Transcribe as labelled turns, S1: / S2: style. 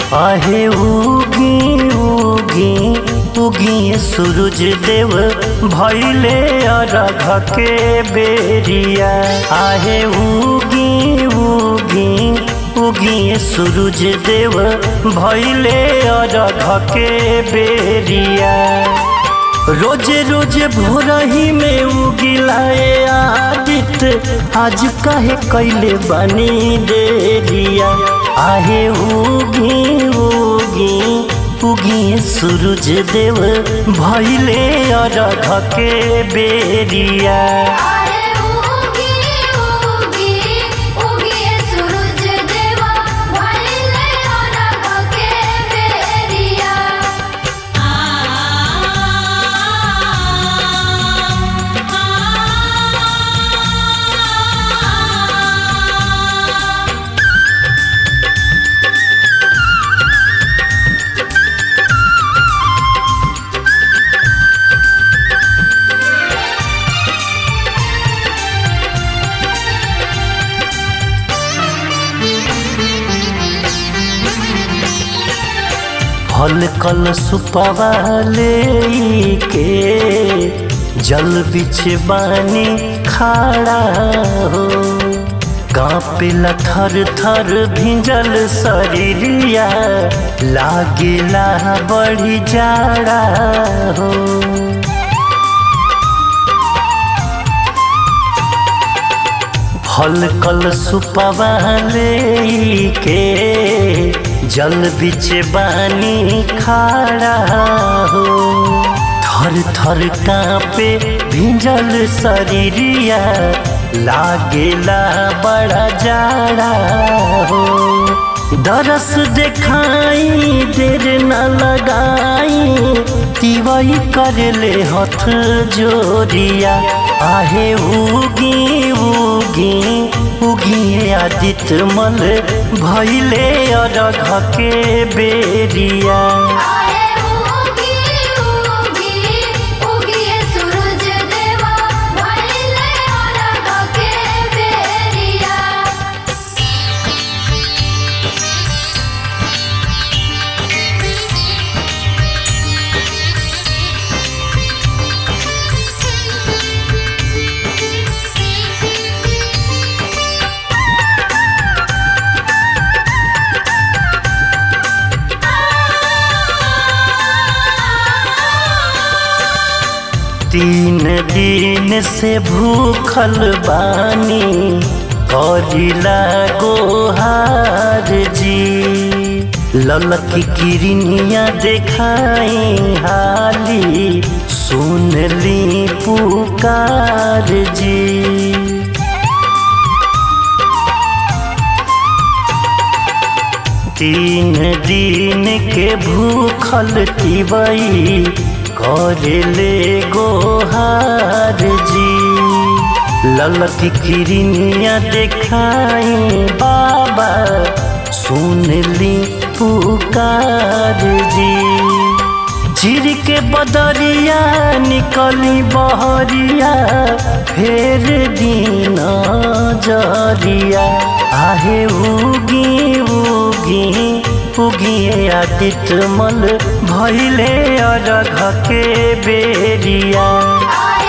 S1: आहे उगी उगी उगी सूरज देव भैले अरघ के बेरिया आहे उगी उगी उगी सूरज देव भैले अरघ के बेरिया रोजे रोजे भोरही में उगिलाए आदित्य आज काहे कैले बनी देरिया आहे उगी उगी उगी सूरज देव भैले अरघ के बेरिया
S2: आहे उगी उगी उगी सूरज देवा भइले अरघ के बेरिया आ आ
S1: फल कल सुपवाले के जल बिछ बानी खाड़ा हो कांपेला थर थर भिंजल शरीरिया लागेला बड़ी जाड़ा हो फल कल सुपवाले के जल बिच बानी खाड़ा हो थर थर कांपे भिंजल शरीरिया लागेला बड़ा जाड़ा हो दरस देखाई देर न लगाई तिवई करले हथ जोरिया आहे उगी उगी उगी आदित्य मल भैले अरघ के बेरिया
S2: आहे उगी उगी उगी सूरज देवा भइले अरघ के बेरिया
S1: तीन दिन से भूखल बानी करिला गोहार जी ललकी किरनिया देखाई हाली सुनली पुकार जी तीन दिन के भूखल तिवई करेले गोहार जी ललक किरनिया देखाई बाबा सुनली पुकार जी झिर के बदरिया निकली बहरिया फेर दिन जरिया आहे उगी उगी उगी आदित्य मल भैले अरघ के बेरिया
S2: आहे